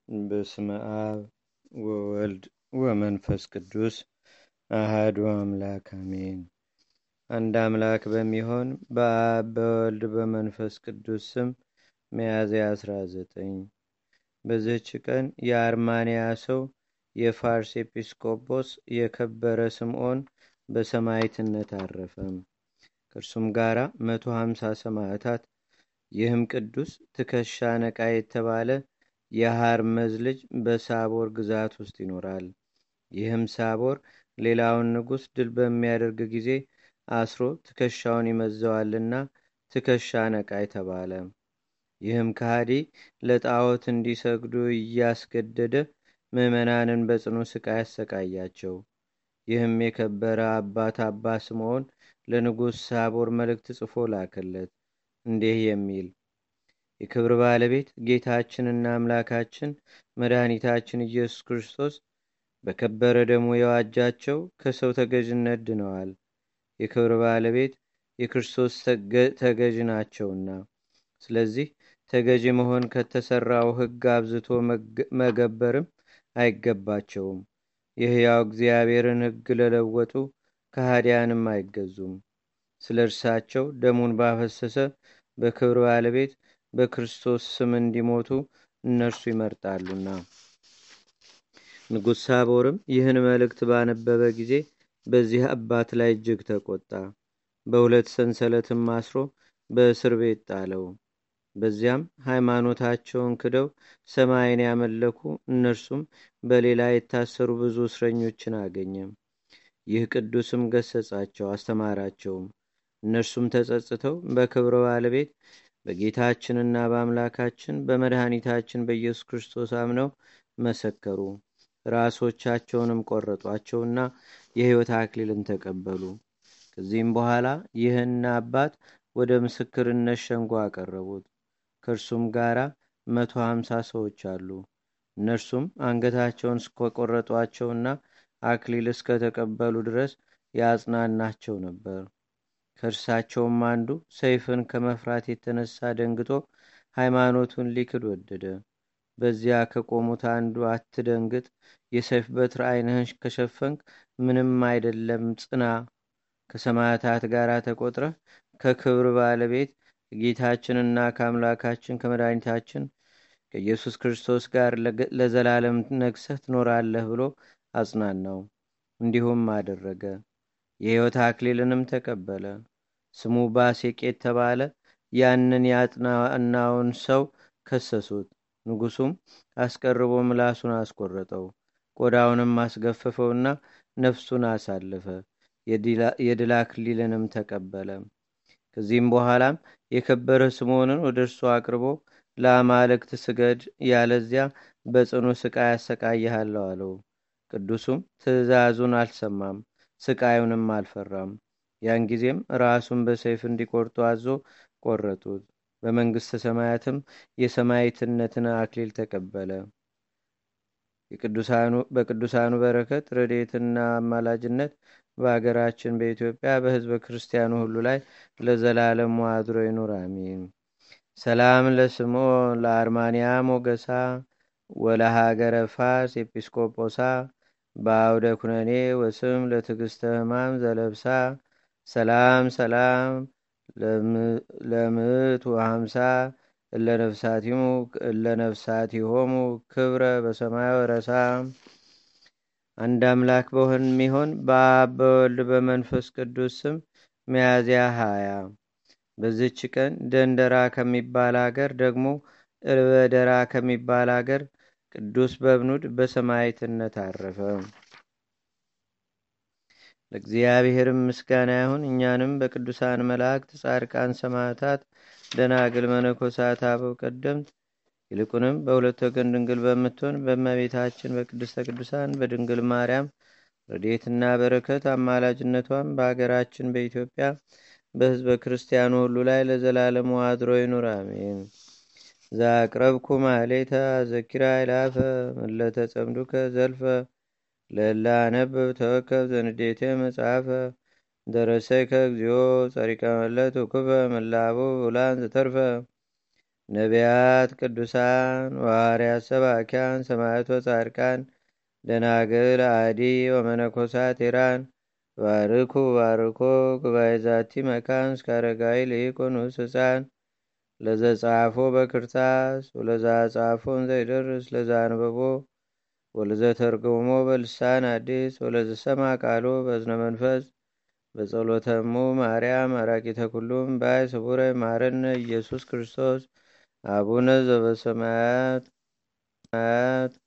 በስመ አብ ወወልድ ወመንፈስ ቅዱስ አህዱ አምላክ አሜን። አንድ አምላክ በሚሆን በአብ በወልድ በመንፈስ ቅዱስ ስም ሚያዝያ 19 በዚህች ቀን የአርማንያ ሰው የፋርስ ኤጲስቆጶስ የከበረ ስምዖን በሰማዕትነት አረፈም። ከእርሱም ጋር መቶ ሀምሳ ሰማዕታት ይህም ቅዱስ ትከሻ ነቃ የተባለ የሃርመዝ ልጅ በሳቦር ግዛት ውስጥ ይኖራል። ይህም ሳቦር ሌላውን ንጉሥ ድል በሚያደርግ ጊዜ አስሮ ትከሻውን ይመዘዋልና ትከሻ ነቃ የተባለ። ይህም ከሃዲ ለጣዖት እንዲሰግዱ እያስገደደ ምዕመናንን በጽኑ ስቃይ ያሰቃያቸው። ይህም የከበረ አባት አባ ስምዖን ለንጉሥ ሳቦር መልእክት ጽፎ ላከለት እንዲህ የሚል የክብር ባለቤት ጌታችንና አምላካችን መድኃኒታችን ኢየሱስ ክርስቶስ በከበረ ደሙ የዋጃቸው ከሰው ተገዥነት ድነዋል። የክብር ባለቤት የክርስቶስ ተገዥ ናቸውና፣ ስለዚህ ተገዥ መሆን ከተሰራው ሕግ አብዝቶ መገበርም አይገባቸውም። የሕያው እግዚአብሔርን ሕግ ለለወጡ ከሃዲያንም አይገዙም። ስለ እርሳቸው ደሙን ባፈሰሰ በክብር ባለቤት በክርስቶስ ስም እንዲሞቱ እነርሱ ይመርጣሉና። ንጉሥ ሳቦርም ይህን መልእክት ባነበበ ጊዜ በዚህ አባት ላይ እጅግ ተቆጣ። በሁለት ሰንሰለትም አስሮ በእስር ቤት ጣለው። በዚያም ሃይማኖታቸውን ክደው ሰማይን ያመለኩ እነርሱም በሌላ የታሰሩ ብዙ እስረኞችን አገኘ። ይህ ቅዱስም ገሰጻቸው፣ አስተማራቸውም። እነርሱም ተጸጽተው በክብረ ባለቤት በጌታችንና በአምላካችን በመድኃኒታችን በኢየሱስ ክርስቶስ አምነው መሰከሩ። ራሶቻቸውንም ቆረጧቸውና የሕይወት አክሊልን ተቀበሉ። ከዚህም በኋላ ይህን አባት ወደ ምስክርነት ሸንጎ አቀረቡት። ከእርሱም ጋር መቶ ሀምሳ ሰዎች አሉ። እነርሱም አንገታቸውን እስከቆረጧቸውና አክሊል እስከተቀበሉ ድረስ ያጽናናቸው ነበር። ከእርሳቸውም አንዱ ሰይፍን ከመፍራት የተነሳ ደንግጦ ሃይማኖቱን ሊክድ ወደደ። በዚያ ከቆሙት አንዱ አትደንግጥ፣ የሰይፍ በትር ዓይንህን ከሸፈንክ ምንም አይደለም፣ ጽና፣ ከሰማዕታት ጋር ተቆጥረህ ከክብር ባለቤት ከጌታችንና ከአምላካችን ከመድኃኒታችን ከኢየሱስ ክርስቶስ ጋር ለዘላለም ነግሰህ ትኖራለህ ብሎ አጽናናው። እንዲሁም አደረገ። የሕይወት አክሊልንም ተቀበለ። ስሙ ባሴቅ የተባለ ያንን ያጥናናውን ሰው ከሰሱት። ንጉሱም አስቀርቦ ምላሱን አስቆረጠው፣ ቆዳውንም አስገፈፈውና ነፍሱን አሳለፈ። የድል አክሊልንም ተቀበለ። ከዚህም በኋላም የከበረ ስምዖንን ወደ እርሱ አቅርቦ ለአማልክት ስገድ፣ ያለዚያ በጽኑ ስቃይ ያሰቃይሃለሁ አለው። ቅዱሱም ትእዛዙን አልሰማም፣ ስቃዩንም አልፈራም። ያን ጊዜም ራሱን በሰይፍ እንዲቆርጡ አዞ ቆረጡት። በመንግሥተ ሰማያትም የሰማዕትነትን አክሊል ተቀበለ። በቅዱሳኑ በረከት ረድኤትና አማላጅነት በአገራችን በኢትዮጵያ በሕዝበ ክርስቲያኑ ሁሉ ላይ ለዘላለሙ አድሮ ይኑር፣ አሜን። ሰላም ለስምዖን ለአርማንያ ሞገሳ ወለሃገረ ፋርስ ኤጲስቆጶሳ በአውደ ኩነኔ ወስም ለትዕግስተ ሕማም ዘለብሳ ሰላም ሰላም ለምት ወሀምሳ እለነፍሳቲሆሙ ክብረ በሰማይ ወረሳ። አንድ አምላክ በሆን የሚሆን በአብ በወልድ በመንፈስ ቅዱስ ስም ሚያዝያ ሀያ በዚች ቀን ደንደራ ከሚባል አገር ደግሞ እልበደራ ከሚባል አገር ቅዱስ በብኑድ በሰማዕትነት አረፈ። ለእግዚአብሔርም ምስጋና ይሁን። እኛንም በቅዱሳን መላእክት፣ ጻድቃን፣ ሰማዕታት፣ ደናግል፣ መነኮሳት፣ አበው ቀደምት ይልቁንም በሁለት ወገን ድንግል በምትሆን በእመቤታችን በቅድስተ ቅዱሳን በድንግል ማርያም ረድኤትና በረከት አማላጅነቷም በአገራችን በኢትዮጵያ በሕዝበ ክርስቲያኑ ሁሉ ላይ ለዘላለሙ አድሮ ይኑር፣ አሜን። ዛቅረብኩ ማሌታ ዘኪራ ይላፈ ምለተ ጸምዱከ ዘልፈ ለላ አነብብ ተወከብ ዘንዴቴ መጽሐፈ ደረሰይከ እግዚኦ ጸሪቀ መለት ውክበ መላቡ ውላን ዘተርፈ ነቢያት፣ ቅዱሳን፣ ዋርያት፣ ሰባኪያን፣ ሰማዕቶ፣ ጻድቃን፣ ደናግል፣ አዲ ወመነኮሳት ኢራን ባርኩ ባርኮ ጉባኤ ዛቲ መካን እስከ አረጋዊ ልኢቁኑስ ህፃን ለዘጻፎ በክርታስ ወለዛ ጻፎን ዘይደርስ ለዛ አንበቦ ወለዘተርጉሞ በልሳን አዲስ ወለዘሰማ ቃሎ በዝነ መንፈስ በጸሎተሙ ማርያም አራቂተ ኩሉም ባይ ስቡረ ማረነ ኢየሱስ ክርስቶስ አቡነ ዘበሰማያት